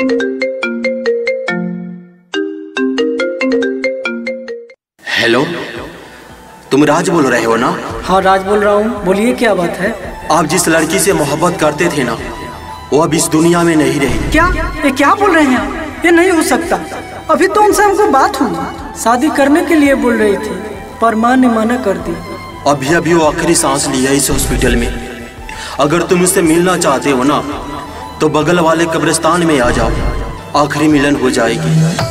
Hello तुम राज बोल रहे हो ना हाँ राज बोल रहा हूँ बोलिए क्या बात है आप जिस लड़की से मोहब्बत करते थे ना वो अब इस दुनिया में नहीं रही क्या ये क्या बोल रहे हैं आप? ये नहीं हो सकता अभी तो उनसे हमको बात हुई शादी करने के लिए बोल रही थी पर माँ ने मना कर दी अभी अभी वो आखिरी सांस लिया इस हॉस्पिटल में अगर तुम उससे मिलना चाहते हो ना तो बगल वाले कब्रिस्तान में आ जाओ आखिरी मिलन हो जाएगी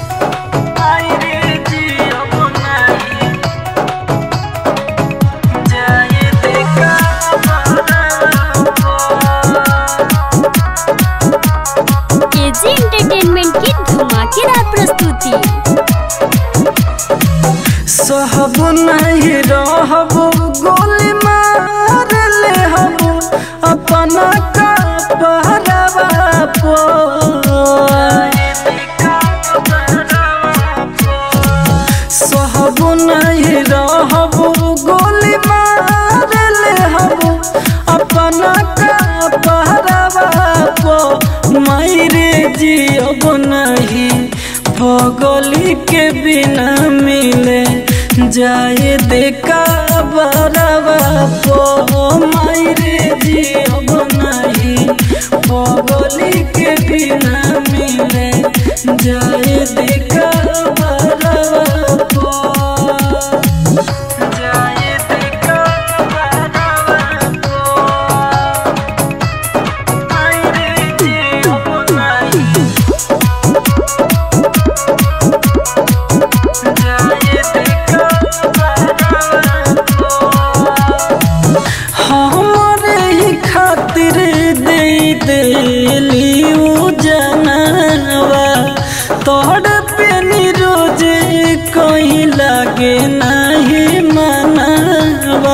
केजी एंटरटेनमेंट की धमाकेदार प्रस्तुति सहब नहीं रहब गोली मार ले हब अपना का पहरावा पो सहब नहीं रहब गोली मार ले हब अपना का पहरावा पो मायरे जियब नहीं भगोली के बिना मिले जाए देखा बराबा पो मायरे जियब नहीं भगोली के बिना मिले जाए देखा बराबा पो जाए देखा बराबा पो मायरे जियब नहीं हमारे ही खातिर दे देली उ जनवा तोड़ पे रोज कोई लागे नहीं मनवा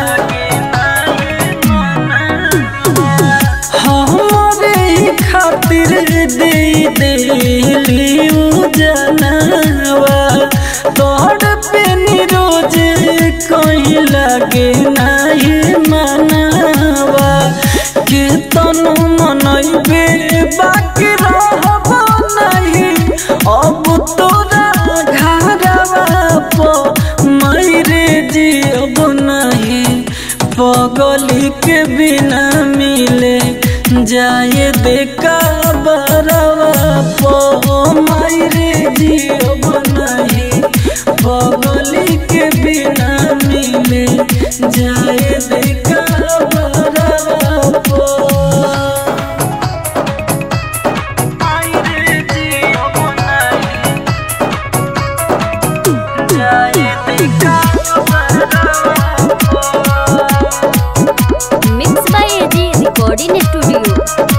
हमारे ही खातिर दे देली उ जनवा तोड़ पे रोज कोई लागे नहीं मनवा के तनु मनैबे बाकी रहब नहीं अब तोरा घरवा पो मैरे जियब नहीं पगली के बिना मिले जाए देखा बरवा पो मैरे जियब नहीं पगली के बिना मिले जाए देखा बरवा पो मैरे जियब नहीं जाए देखा बरवा पो mix by AG recording studio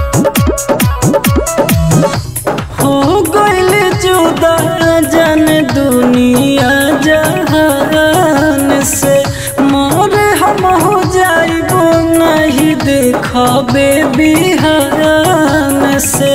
हो गइल जुदा जन दुनिया जहान से मोर हम हो जाइबो नहीं देखबे बिहान से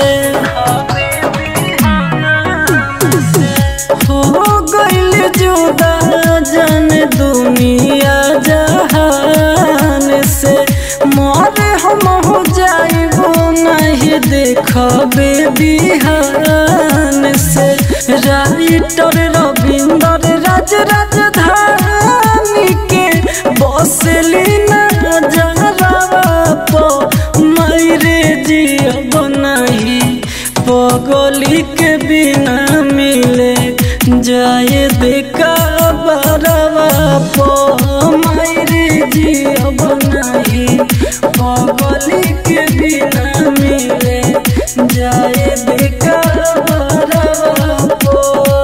हो गइल जुदा जन दुनिया जहान से मोर हम हो जाइबो नहीं देखबे बिहान से राइटर रविंदर राज राजधानी के बसली न जरावा पो मैरे जियब नहीं पगली के बिना मिले जाए देखा बरवा पो मैरे जियब नहीं पगली के बिना मिले जाए देखा बरवा पो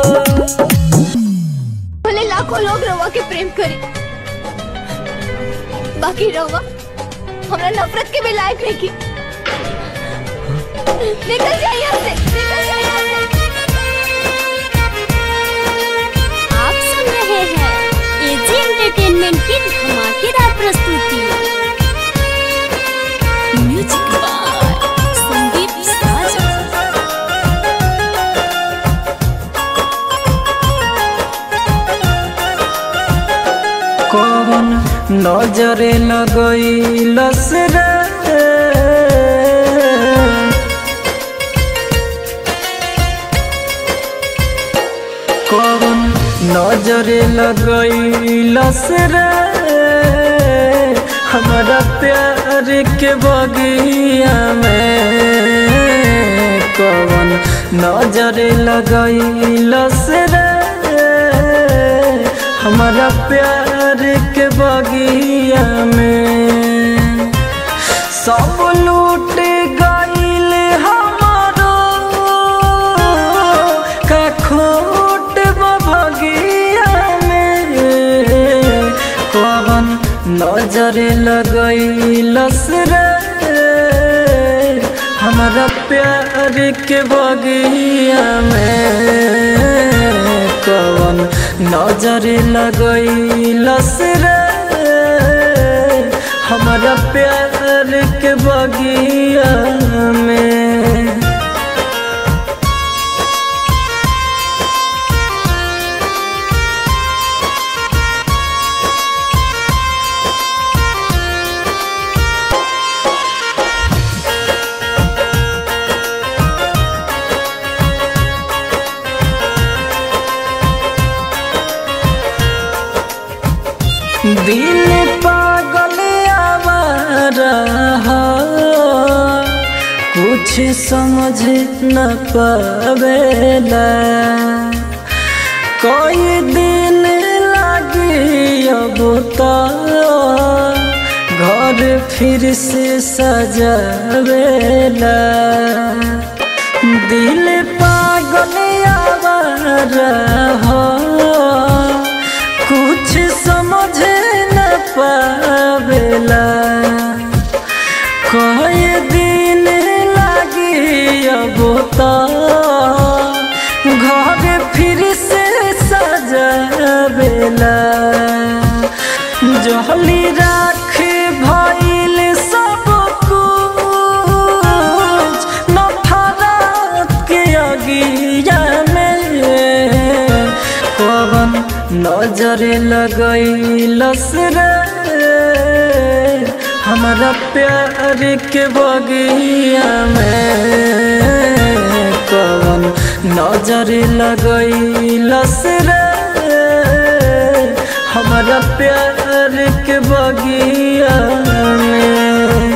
भले लाखों लोग रवा के प्रेम करे बाकी रवा हमरा नफरत के भी लायक नहीं की निकल जाइए यहाँ से निकल जाइए यहाँ से आप सुन रहे हैं एजी एंटरटेनमेंट की धमाकेदार प्रस्तुति म्यूजिक बाय संदीप साजन कौन नजरे लगैलस रे कौन नजरे लगैलस रे हमारा प्यार के बगिया में कौन नजरे लगैलस रे हमारा प्यार के बगिया में सब लूट गईल हमारो का खोट बगिया में कौन नजर लगैलस रे हमारा प्यार के बगिया में कौन नजर लगैलस रे हमारा प्यार के बगिया में दिल पागल आवारा है, कुछ समझ न पावेला कोई दिन लगी अब तो घर फिर से सजावेला दिल पागल आवारा हो कुछ समझ न पावेला कोई दिन लगी अब तो घर फिर से सजावेला जहली राख भइल सब कुछ नफरत के अगिया में कौन नजर लगैलस रे हमारा प्यार के बगिया में कौन नजर लगैलस रे हमारा प्यार के बगिया में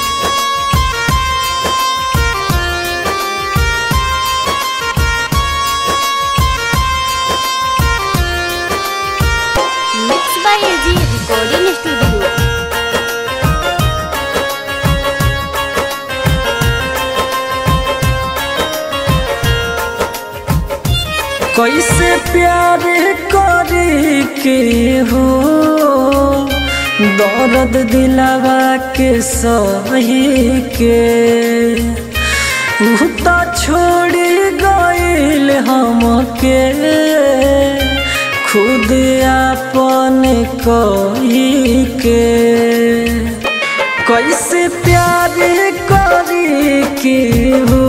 mix by AG recording studio कैसे प्यार करे के हो दर्द दिलावा के सही के उ तो छोड़ गईल हमके खुद अपन कही के कैसे प्यार करी के हो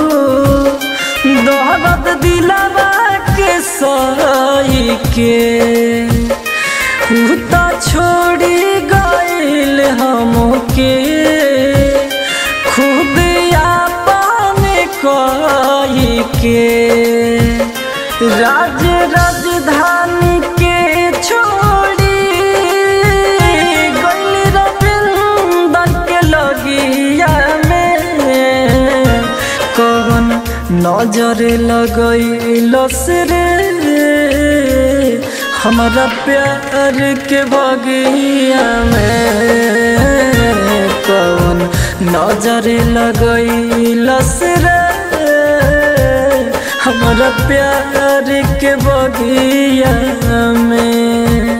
दर्द दिलावा के सही के उ तो छोड़ी गईल हमके खुद अपन कही के राज राजधानी के छोड़ी गईल रविंदर के लगिया में कौन नजर लगैलस रे हमारा प्यार के बगिया में कौन नजर लगैलस रे हमारा प्यार के बगिया में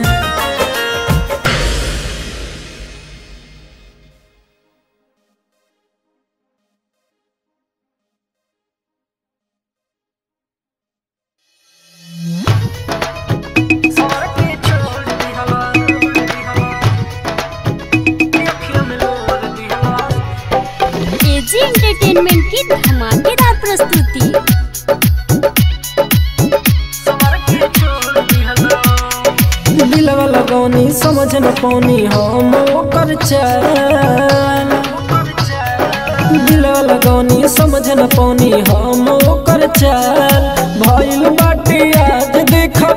एजी एंटरटेनमेंट की धमाकेदार प्रस्तुति दिलवा लगौनी समझ न पौनी हम ओकर चाल दिलवा लगौनी समझ न पौनी हम ओकर चाल भइल बाटी आज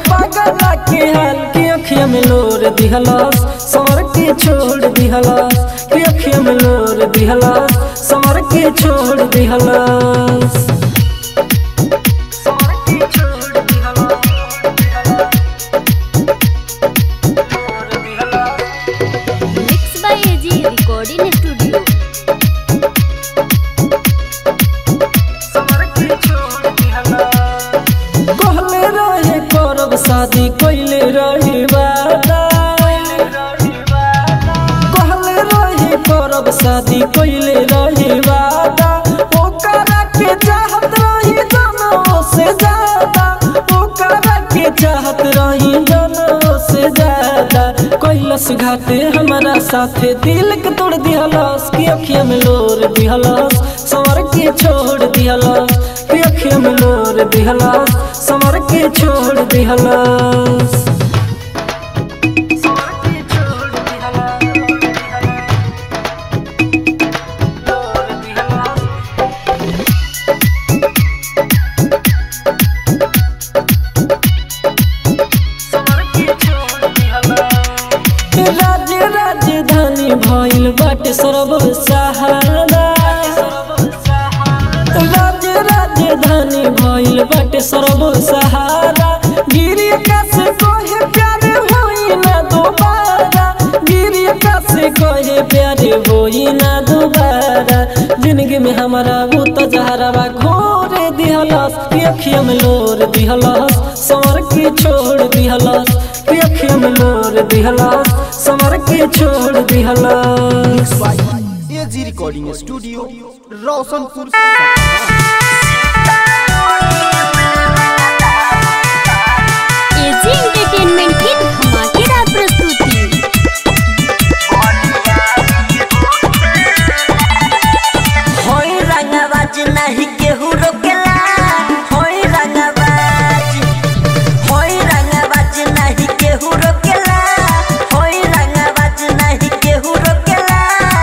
पगला के हाल के अखिया में लोर दिहलस समर के छोड़ दिहलस के अखिया में लोर दिहलस समर के छोड़ दिहलस समर के छोड़ mix by AG recording studio कहले रहे करब शादी कैले रहे वादा कहले रहे करब शादी कैले रहे वादा ओकरा के चाहत रही जनों से ज्यादा ओकरा के चाहत रही जनों से ज्यादा कैलस घाटे हमारा साथे दिल के तोड़ दिहलस की अखिया में लोर दिहलस संवर के छोड़ दिहलस की अखिया में लोर दिहलस संवर के छोड़ दिहलस संवर के छोड़ दिहलस लोर दिहलस राज्य राजधानी भइल बाटे सर्व सहारा राज्य राजधानी भइल बाटे सर्व सहारा गिरी आकाश कहे प्यारे होई ना दोबारा गिरी आकाश कहे प्यारे होई ना दोबारा जिंदगी में हमारा वो तजहरा घोरे दिहलस कि अखिया में लोर दिहलस संवर के छोड़ दिहलस कि अखिया में लोर दिहलस संवर के छोड़ दिहलस AG recording studio Roshanpur AG entertainment की धमाकेदार प्रस्तुति होई रंगबाज नहीं केहू रोकेला होई रंगबाज होई रंगबाज नहीं केहू रोकेला होई रंगबाज नहीं केहू रोकेला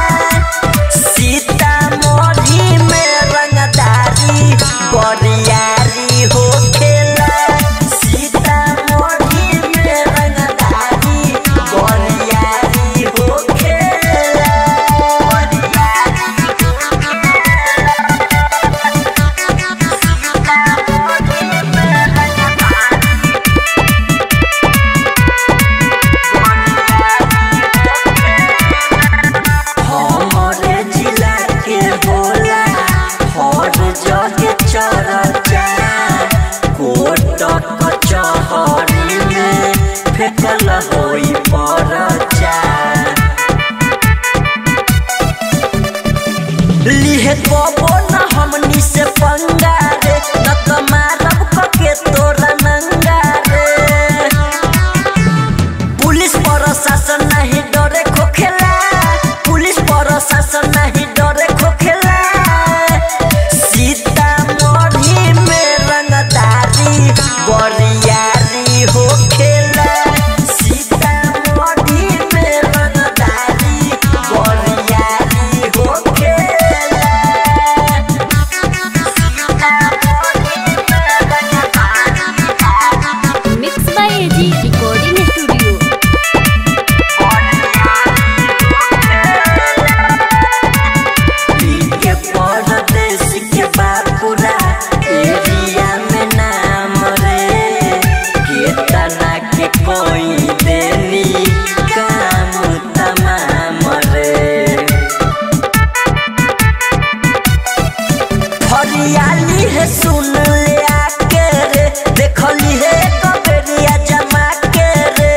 सीतामढ़ी में रंगदारी बरियारी होखेला सीतामढ़ी में रंगदारी बरियारी होखेला हमरे जिला के बोला हर जगह चर्चा कोट कचहरी में फेकल होई परचा लिहे कबो न हमनी से पंगा रे न त मारब कके तोरा नंगा रे पुलिस प्रशासन नहीं डरे खोखेला पुलिस प्रशासन नहीं डरे खोखेला सीतामढ़ी में रंगदारी बरियारी होखेला सीतामढ़ी में रंगदारी बरियारी होखेला mix by AG recording studio के परदेश के बापुरा एरिया में नाम रे केतना के कोई देनी काम तमाम रे हरियाली है सुन ले आके रे देखली है कबेरिया जमा के रे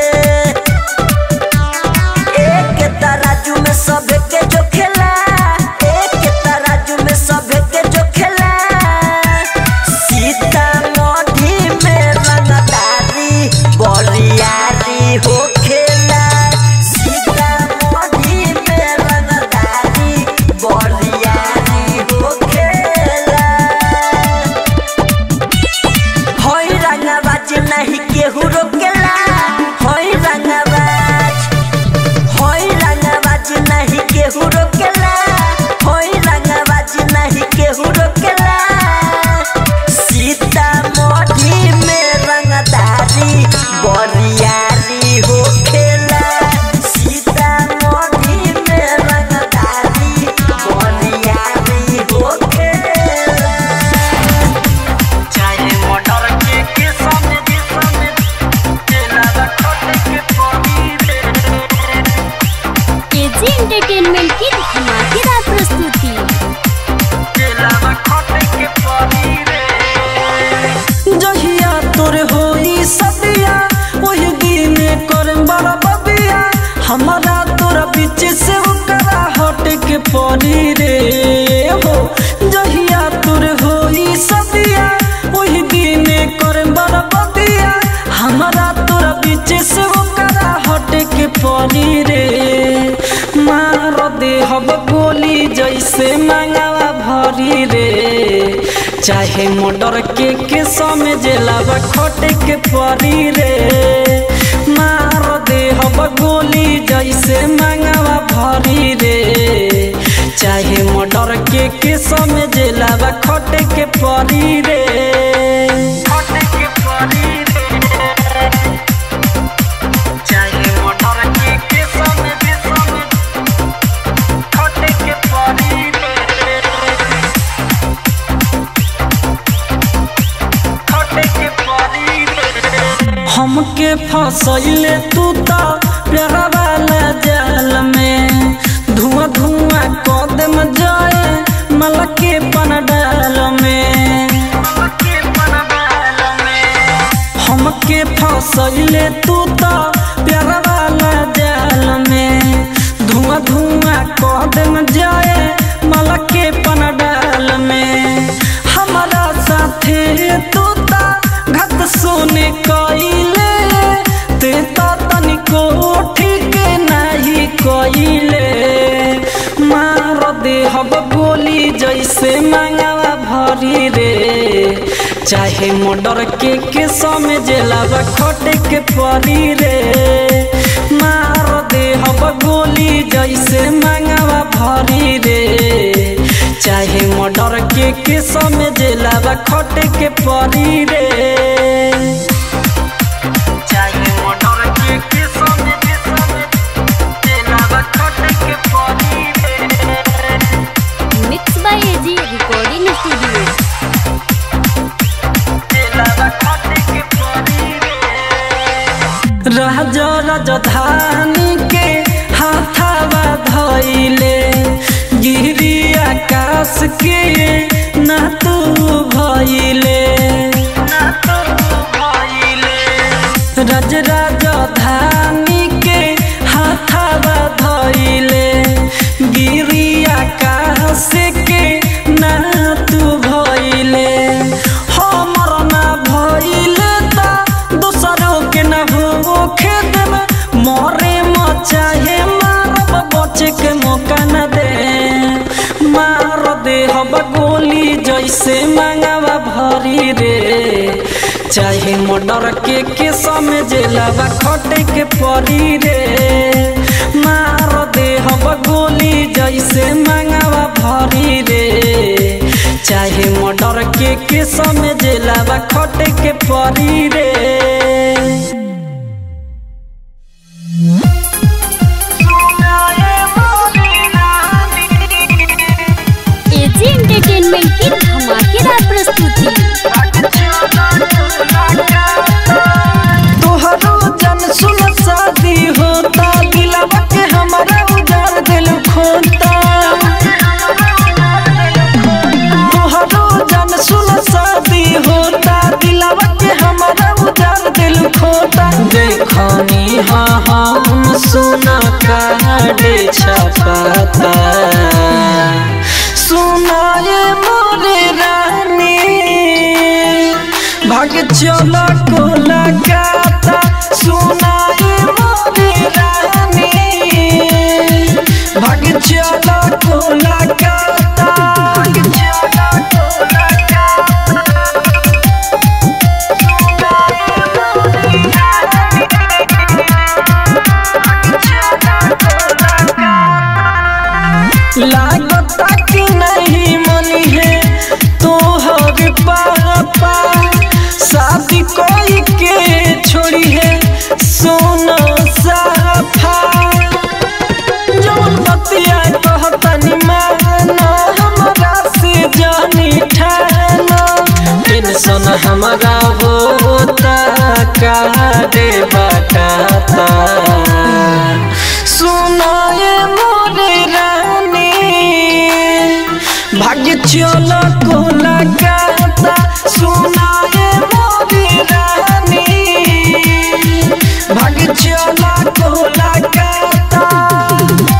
एक तराजू में सब के जो खेला एक तराजू में सब के जो खेला सीतामढ़ी में रंगदारी बरियारी हो खेला सीतामढ़ी में रंगदारी बरियारी हो खेला बीच से ओकरा हट के पड़ी रे हो जहिया तुर होई सदिया वही दिन कर बरबदिया हमारा तोरा बीच से ओकरा हट के पड़ी रे मार दे हब गोली जैसे मांगवा भरी रे चाहे मोटर के के समझेला खट के पड़ी रे मार दे हब गोली जैसे मांगवा भरी रे चाहे मोटर के के समझेला खट के पड़ी रे खट के पड़ी रे चाहे मोटर के के समझे समझ खट के पड़ी रे हमके फसैले तू तो प्यारा वाला जाल में धुआं धुआं कदम जाए मल के पन डाल में हमके फसैले तू तो प्यारा वाला जाल में धुआं धुआं कदम जाए मल के पन डाल में हमारा साथे तू ता घत सोने कइले ते तो तनिको ठीक नहीं कइले मार दे हब गोली जैसे मांगवा भरी रे चाहे मोटर के के समझेला खट के परी रे मार दे हब गोली जैसे मांगवा भरी रे चाहे मोटर के के समझेला खट के परी रे चाहे मोटर के के समझे समझेला खट के परी रे mix by AG recording studio राजा राजधानी के हाथावा धैले गिरी आकाश के ना तू भइले राज राजधानी के हाथावा धैले गिरी आकाश के ना तू भइले हमर ना भइले ता दोसरों के ना हो खेत में मरे मचाहे मारब बचे के मौका न दे मार दे हब गोली जैसे मांगवा भरी रे चाहे मोटर के के समझेला खट के परी रे मार दे हब गोली जैसे मांगवा भरी रे चाहे मोटर के के समझेला खट के परी रे एजी एंटरटेनमेंट की धमाकेदार प्रस्तुति तोहरो जन सुन शादी होता दिलवा के हमारा उजार दिल खोता तोहरो जन सुन शादी होता दिलवा के हमारा उजार दिल खोता देखनी हाँ हम सुना काटे छपाता सुनाए मोरे रानी भाग चला को लगाता सुनाए मोरे रानी भाग चला को लगाता भाग चला को लगाता लागता कि नहीं मनी है तोहर पापा शादी कोई के छोड़ी है सोना साफा जौन बतिया कहतनी माना हमरा से जानी ठाना टेंशन हमारा होता काहे बताता सुनाए मोरे रानी भाग्य चलो को लगाता सुनाए मोरे रानी भाग्य चलो को लगाता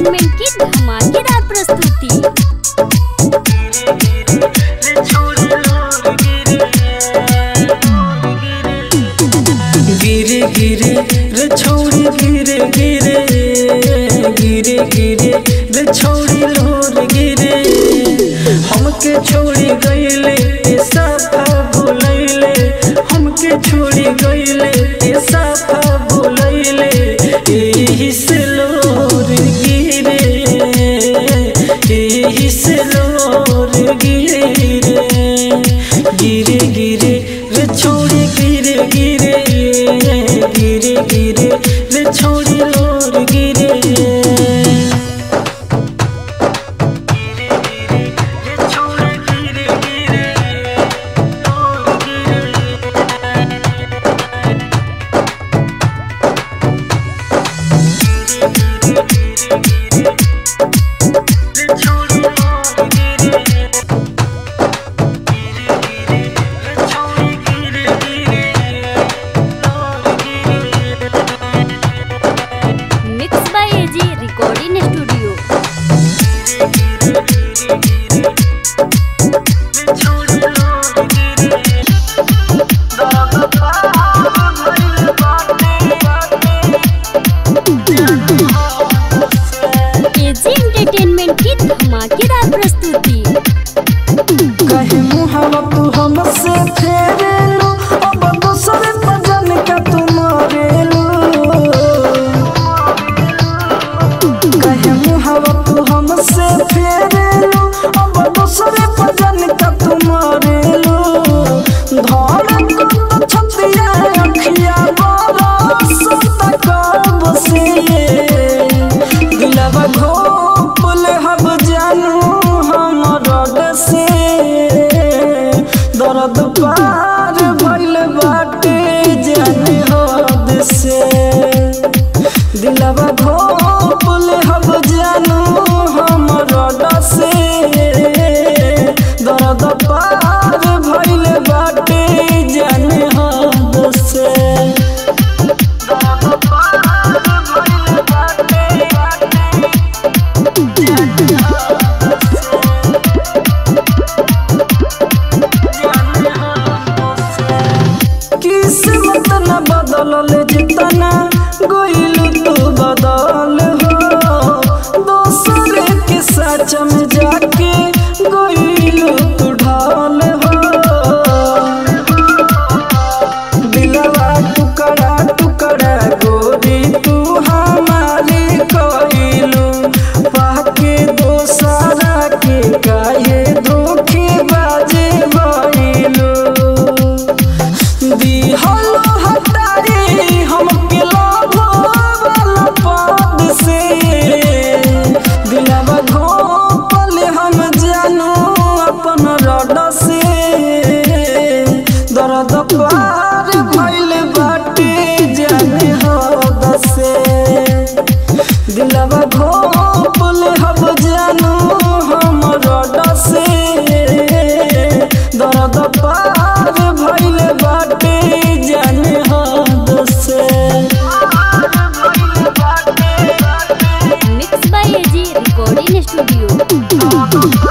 एंटरटेनमेंट की धमाकेदार प्रस्तुति गिरे गिरे रे छौड़ी गिरे गिरे गिरे गिरे रे छौड़ी लोर गिरे हमके छोड़ी गईले ए साफा भुलैले हमके छोड़ी गईले ए साफा भुलैले एही से लोर गिरे एही से लोर गिरे गिरे गिरे रे छोड़ी गिरे गिरे गिरे गिरे रे छोड़ी लोर गिरे mix by AG recording studio AG entertainment की धमाकेदार प्रस्तुति कहे मुहावा तू हमसे फेरेलू अब दूसरे भजन का तू मरेलू कहे मुहावा तू हमसे फेरेलू अब दूसरे भजन का तू मरेलू धड़ को छतिया अखिया बरस तक से दिलवा घोपल हब जानू हमर से दर्द पार भइल बाटे जाने हद से दिलवा घोपल हब जानू हमर से दर्द पार भइल बाटे जाने हद से दर्द पार भइल बाटे किस्मत न बदलल जितना गोइल तू बदल हो दोसर के सच में जाके गोइल तू ढाल हो दिलवा टुकड़ा टुकड़ा गोरी तू हमारी कोइलू पाके दोसरा के काहे धोखे बाजे भइलू दिहलो हटारी हमके लाभो वाला पद से दिलवा घोपल हम जानू अपन रड से दर्द पार भइल बाटे जाने हद से दिलवा घोपल हम जानू हम रड से दर्द पार भइल बाटे जाने हद से mix by AG recording studio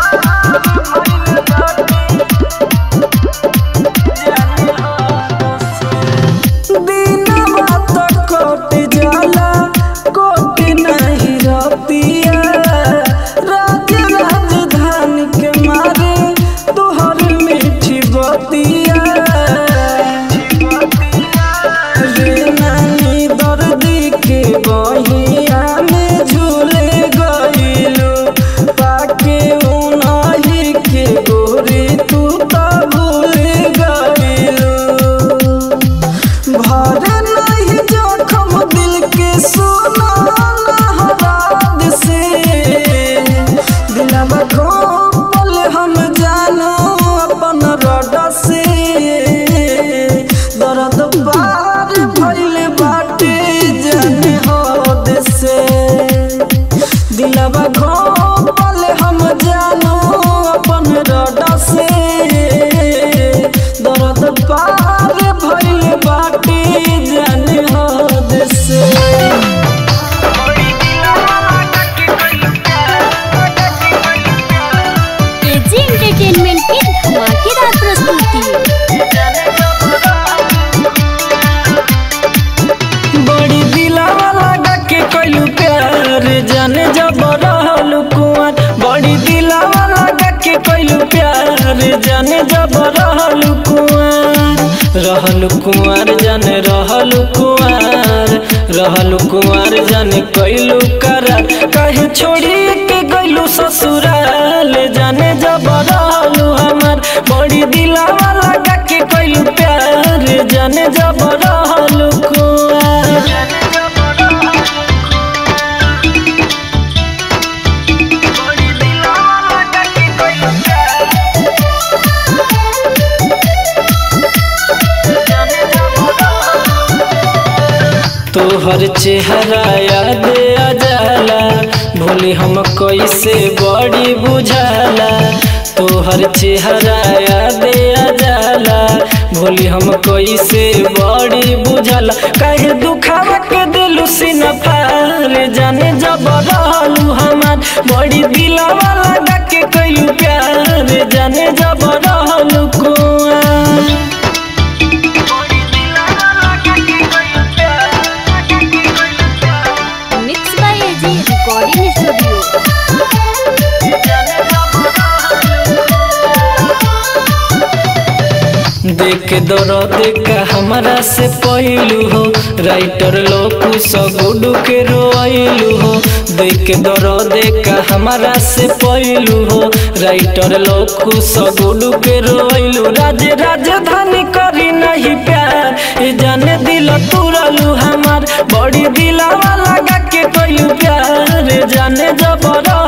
दिनवा त कट जाला कोट नहीं रतिया राज राजधानी के मारे तोहर मीठी बतिया रे नानी दर्दी के बहिया में झूले गइलू पाके उनही के गोरी तू त भूल गइलू भर नहीं जोखम दिल के सोना हराद से दिलवा घोपल हम जानो अपन रड से दर्द पार भइल बाटे जाने हद से दिलवा घोपल हम जानो अपन रड से दर्द पार भइल बाटे जाने हद से जाने जब रहल कुआर रहल कुआर जाने रहल कुआर रहल कुआर जाने कैलू करार कहे छोड़ी के गैलू ससुराल जाने जब रहलू हमार बड़ी दिलावा लगा के कैलू प्यार जाने जब रहलू कुआर तोहर चेहरा याद आ जाला भूली हम कैसे बड़ी बुझाला तोहर चेहरा याद आ जाला भूली हम कैसे बड़ी बुझाला कहे दुखावा के दिलू सीना पार जाने जब रहलू हमार बड़ी दिलावा लगा के कयू प्यार जाने जब रहलू कुआर mix by AG recording studio देख दर्द का हमारा से पहलू हो राइटर लोकू सगुडू के रोइलू हो देख दर्द का हमारा से पहलू हो राइटर लोकू सगुडू के रोइलू राज राजधानी करी नहीं प्यार ये जाने दिल तुरलू हमार बड़ी दिलावा लगा के कयू प्यार जाने जबर